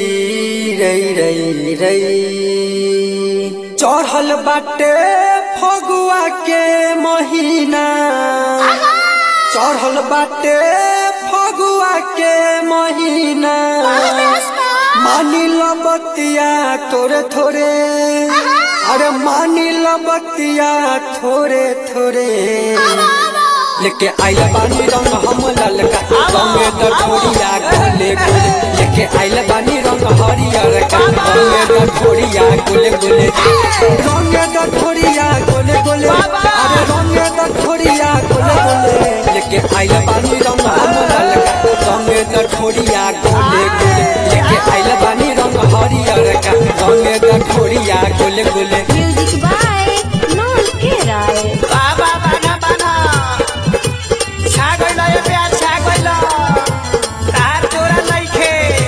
रई रई रई चढ़ल बाटे फगुआ के महीना चढ़ल बाटे फगुआ के महीना मानी लो बतिया थोड़े थोड़े अरे मानी लो बतिया थोड़े थोड़े लेके आइल बानी रंग हम ललका रंगे द ठोड़िया गोले गोले लेके आइल बानी रंग हरियर का रंगे द ठोड़िया गोले गोले रंगे द ठोड़िया गोले गोले अरे रंगे द ठोड़िया गोले गोले लेके आइल बानी रंग हम ललका रंगे द ठोड़िया गोले गोले लेके आइल बानी रंग हरियर का रंगे द ठोड़िया गोले गोले Music by Non Kerai. बाबा बाना बाना छा गइल ये प्यार छा गइल तार जोरा नइखे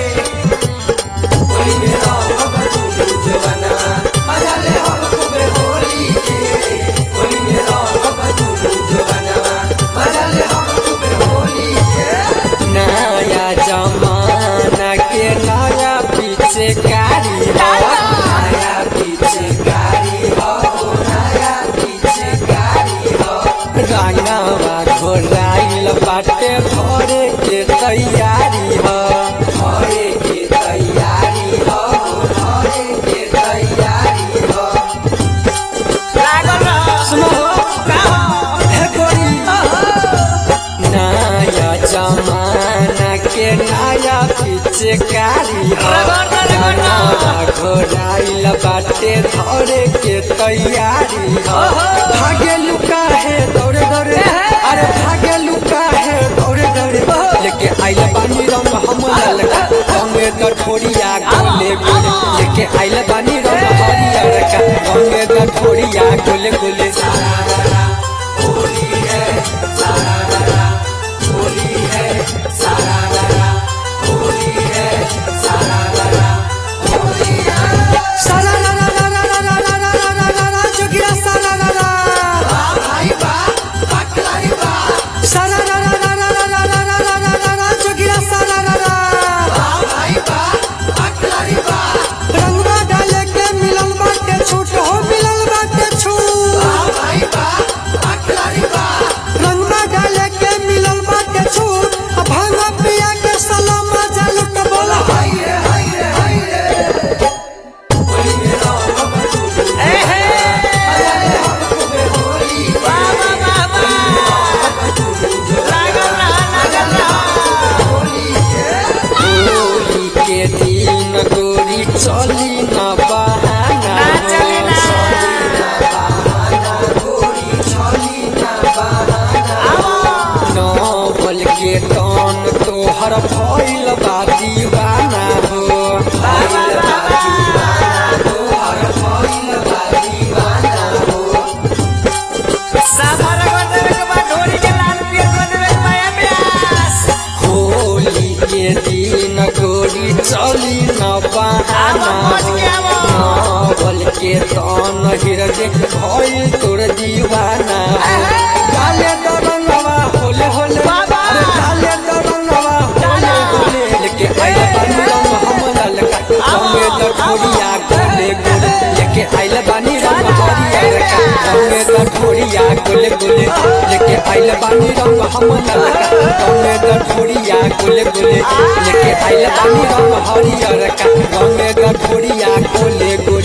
नया जमाना के नया पीछे कारी हो नया पीछे कारी हो नया पीछे कारी हो रंगवा घोराइल बाटे भरे के तैयारी हो भरे के तैयारी हो भरे के तैयारी हो लागल रह सुनो का हो हे गोरी नया जमाना के नया पिचकारी घोराइल बाटे धरे के तैयारी हो भागे लुका है दौड़े दौड़े अरे भागे लुका है दौड़े दौड़े लेके आइल बानी रंग हम ललका रंगे द ठोड़िया गोले गोले लेके आइल बानी रंग हरियर का रंगे द ठोड़िया गोले गोले सारा रा रा रा रा रा रा रा रा रा रा रा रा जोगिया सारा रा रा सारा रा रा रा रा रा रा रा रा रा रा रा रा जोगिया सारा रा रा रंगवा डाले के मिलल बाटे छूट हो मिलल बाटे छूट रंगवा डाले के मिलल बाटे छूट आ भांगा पिया के सलाम जालुट बोला ए हे बाबा बाबा लागल रह लागल रह होली के दिन गोरी चली न बहाना ना चली ना नौबल के टन तोहर भइल बा दीवाना हो बाबा बाबा सामर कर देवे के बाद ढोरी के लाल पियर कर देवे के माया प्यास होली के दिन गोरी चली न बहाना आवा, पहुंच हो गया वो। नौबल के टन हिरजे भइल तोर दीवाना हो काले दरंगवा होले होले बाबा। अरे काले दरंगवा होले होले लेके आइल बानी रंग हम ललका संगे तो ठोड़िया गोले गोले लेके आइल बानी रंग हरियर का संगे तो ठोड़िया गोले गोले लेके आइल बानी रंग हम ललका संगे तो ठोड़िया गोले गोले लेके आइल बानी रंग हरियर का संगे तो ठोड़िया गोले गोले